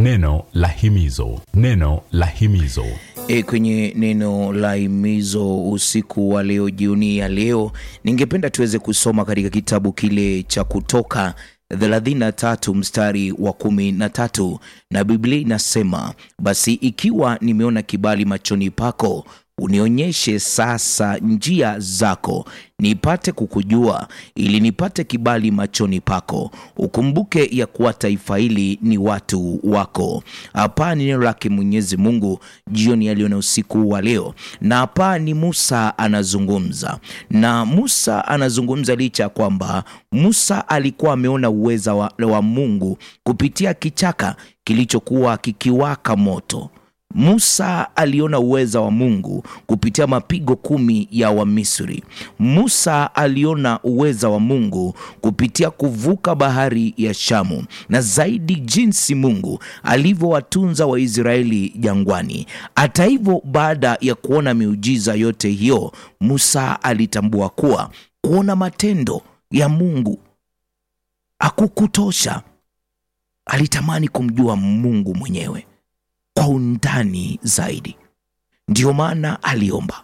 Neno la himizo, neno la himizo. E, kwenye neno la himizo usiku wa leo, jioni ya leo, ningependa tuweze kusoma katika kitabu kile cha Kutoka 33 mstari wa kumi na tatu na Biblia inasema, basi ikiwa nimeona kibali machoni pako unionyeshe sasa njia zako, nipate kukujua, ili nipate kibali machoni pako. Ukumbuke ya kuwa taifa hili ni watu wako. Hapa ni neno lake Mwenyezi Mungu jioni ya leo na usiku wa leo, na hapa ni Musa anazungumza, na Musa anazungumza licha ya kwamba Musa alikuwa ameona uweza wa, wa Mungu kupitia kichaka kilichokuwa kikiwaka moto. Musa aliona uweza wa Mungu kupitia mapigo kumi ya Wamisri. Musa aliona uweza wa Mungu kupitia kuvuka bahari ya Shamu, na zaidi jinsi Mungu alivyowatunza Waisraeli jangwani. Hata hivyo, baada ya kuona miujiza yote hiyo, Musa alitambua kuwa kuona matendo ya Mungu hakukutosha. Alitamani kumjua Mungu mwenyewe kwa undani zaidi. Ndiyo maana aliomba,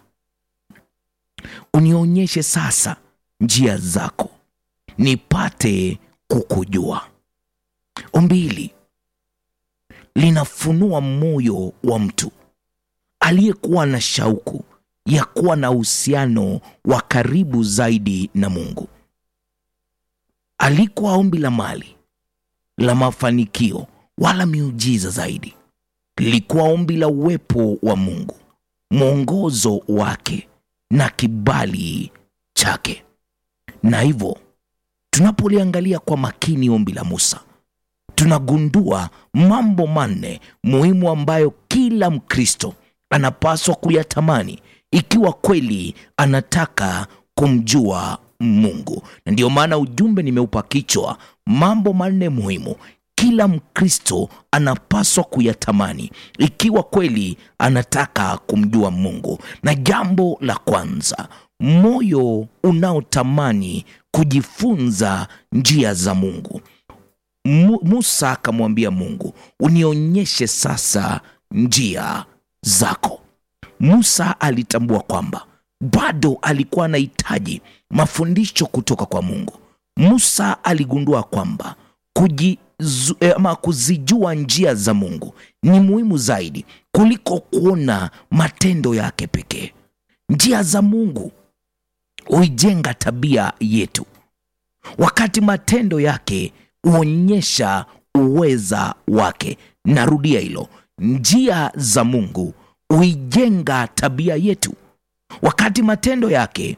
unionyeshe sasa njia zako nipate kukujua. Ombi hili linafunua moyo wa mtu aliyekuwa na shauku ya kuwa na uhusiano wa karibu zaidi na Mungu. Alikuwa ombi la mali, la mafanikio, wala miujiza zaidi lilikuwa ombi la uwepo wa Mungu, mwongozo wake na kibali chake. Na hivyo tunapoliangalia kwa makini ombi la Musa, tunagundua mambo manne muhimu ambayo kila Mkristo anapaswa kuyatamani ikiwa kweli anataka kumjua Mungu. Na ndiyo maana ujumbe nimeupa kichwa mambo manne muhimu kila Mkristo anapaswa kuyatamani ikiwa kweli anataka kumjua Mungu. Na jambo la kwanza, moyo unaotamani kujifunza njia za Mungu. Mu, Musa akamwambia Mungu, unionyeshe sasa njia zako. Musa alitambua kwamba bado alikuwa anahitaji mafundisho kutoka kwa Mungu. Musa aligundua kwamba kuji Zu, ama kuzijua njia za Mungu ni muhimu zaidi kuliko kuona matendo yake pekee. Njia za Mungu huijenga tabia yetu, wakati matendo yake huonyesha uweza wake. Narudia hilo, njia za Mungu huijenga tabia yetu, wakati matendo yake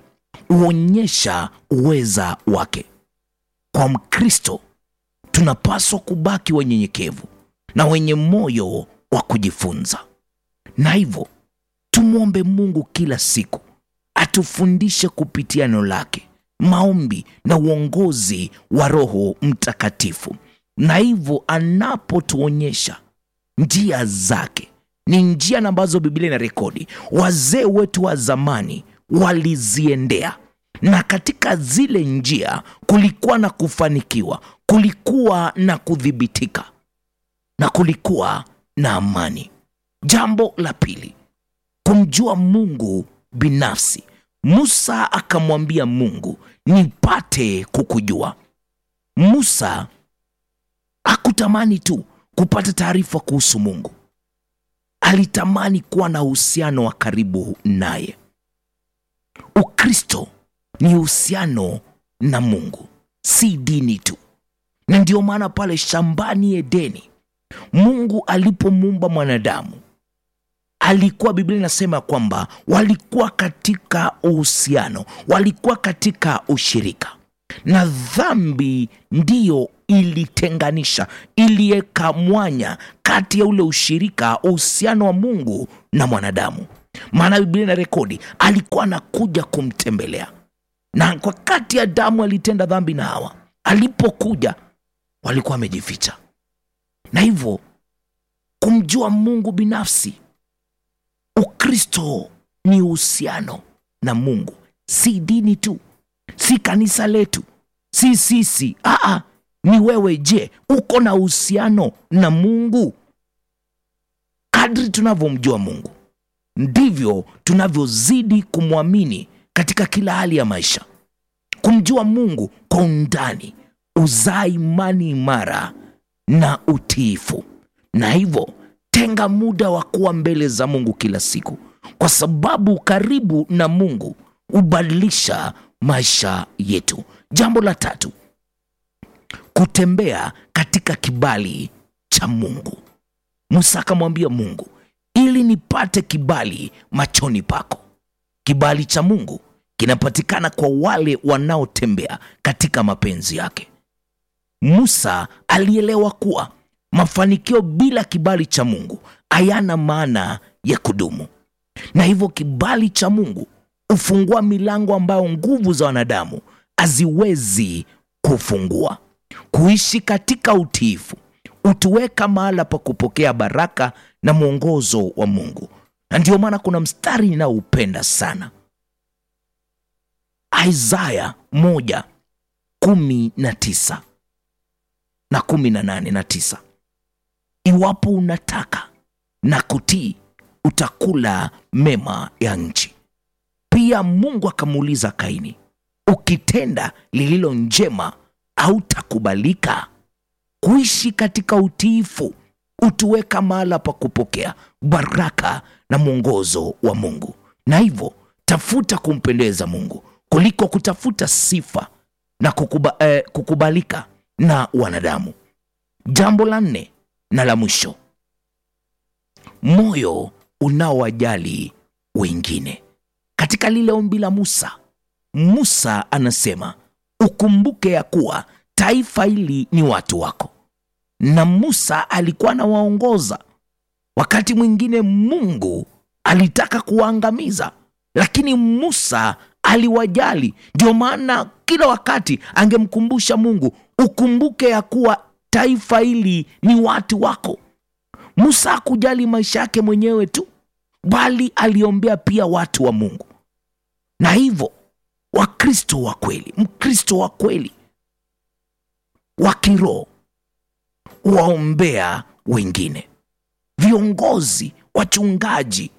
huonyesha uweza wake. Kwa Mkristo tunapaswa kubaki wanyenyekevu na wenye moyo wa kujifunza, na hivyo tumwombe Mungu kila siku atufundishe kupitia neno lake, maombi na uongozi wa Roho Mtakatifu. Na hivyo anapotuonyesha njia zake, ni njia ambazo Biblia ina rekodi wazee wetu wa zamani waliziendea, na katika zile njia kulikuwa na kufanikiwa kulikuwa na kudhibitika na kulikuwa na amani. Jambo la pili, kumjua Mungu binafsi. Musa akamwambia Mungu, nipate kukujua. Musa hakutamani tu kupata taarifa kuhusu Mungu, alitamani kuwa na uhusiano wa karibu naye. Ukristo ni uhusiano na Mungu, si dini tu na ndiyo maana pale shambani Edeni, Mungu alipomuumba mwanadamu alikuwa, Biblia inasema kwamba walikuwa katika uhusiano, walikuwa katika ushirika, na dhambi ndiyo ilitenganisha, iliweka mwanya kati ya ule ushirika, uhusiano wa Mungu na mwanadamu. Maana Biblia ina rekodi alikuwa anakuja kumtembelea, na kwa kati Adamu alitenda dhambi na Hawa, alipokuja walikuwa wamejificha, na hivyo kumjua Mungu binafsi. Ukristo ni uhusiano na Mungu, si dini tu, si kanisa letu, si sisi. Aa, ni wewe. Je, uko na uhusiano na Mungu? kadri tunavyomjua mungu ndivyo tunavyozidi kumwamini katika kila hali ya maisha kumjua mungu kwa undani uzaa imani imara na utiifu na hivyo tenga muda wa kuwa mbele za mungu kila siku kwa sababu karibu na mungu hubadilisha maisha yetu jambo la tatu kutembea katika kibali cha mungu musa akamwambia mungu ili nipate kibali machoni pako kibali cha mungu kinapatikana kwa wale wanaotembea katika mapenzi yake musa alielewa kuwa mafanikio bila kibali cha mungu hayana maana ya kudumu na hivyo kibali cha mungu hufungua milango ambayo nguvu za wanadamu haziwezi kufungua kuishi katika utiifu hutuweka mahala pa kupokea baraka na mwongozo wa mungu na ndio maana kuna mstari ninaoupenda sana isaya moja kumi na tisa na kumi na nane na tisa iwapo unataka na kutii utakula mema ya nchi pia mungu akamuuliza kaini ukitenda lililo njema hautakubalika kuishi katika utiifu hutuweka mahala pa kupokea baraka na mwongozo wa mungu na hivyo tafuta kumpendeza mungu kuliko kutafuta sifa na kukuba, eh, kukubalika na wanadamu jambo la nne na la mwisho moyo unaowajali wengine katika lile ombi la musa musa anasema ukumbuke ya kuwa taifa hili ni watu wako na musa alikuwa anawaongoza wakati mwingine mungu alitaka kuwaangamiza lakini musa aliwajali ndio maana kila wakati angemkumbusha mungu ukumbuke ya kuwa taifa hili ni watu wako musa hakujali maisha yake mwenyewe tu bali aliombea pia watu wa mungu na hivyo wakristo wa kweli mkristo wa kweli wa kiroho waombea wengine viongozi wachungaji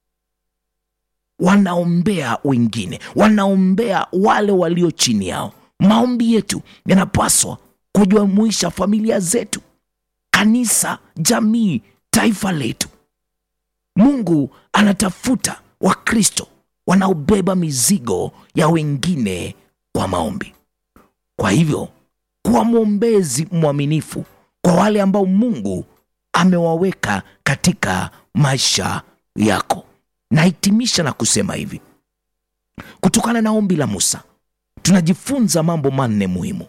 wanaombea wengine wanaombea wale walio chini yao maombi yetu yanapaswa kujumuisha familia zetu kanisa jamii taifa letu mungu anatafuta wakristo wanaobeba mizigo ya wengine kwa maombi kwa hivyo kuwa mwombezi mwaminifu kwa wale ambao mungu amewaweka katika maisha yako nahitimisha na kusema hivi kutokana na ombi la musa tunajifunza mambo manne muhimu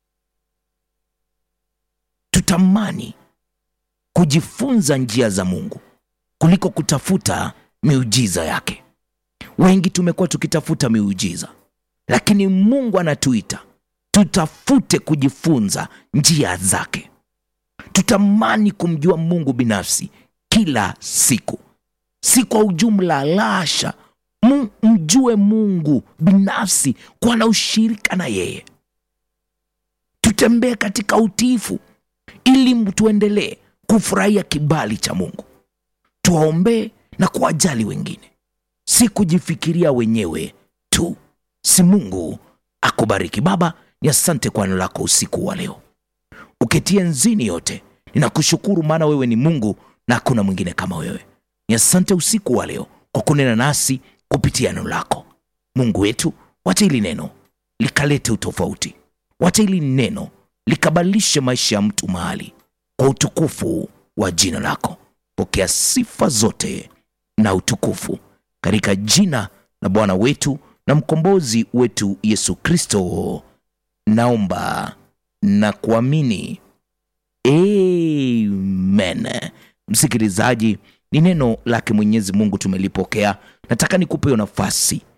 tutamani kujifunza njia za mungu kuliko kutafuta miujiza yake wengi tumekuwa tukitafuta miujiza lakini mungu anatuita tutafute kujifunza njia zake tutamani kumjua mungu binafsi kila siku si kwa ujumla lasha mjue mungu binafsi kuwa na ushirika na yeye tutembee katika utiifu ili tuendelee kufurahia kibali cha mungu tuwaombee na kuwajali wengine si kujifikiria wenyewe tu si mungu akubariki baba ni asante kwa neno lako usiku wa leo uketie nzini yote ninakushukuru maana wewe ni mungu na hakuna mwingine kama wewe ni asante usiku wa leo kwa kunena nasi kupitia neno lako mungu wetu wacha hili neno likalete utofauti wacha hili neno likabadilishe maisha ya mtu mahali kwa utukufu wa jina lako pokea sifa zote na utukufu katika jina la bwana wetu na mkombozi wetu yesu kristo naomba na kuamini amen msikilizaji ni neno lake mwenyezi mungu tumelipokea nataka nikupe hiyo nafasi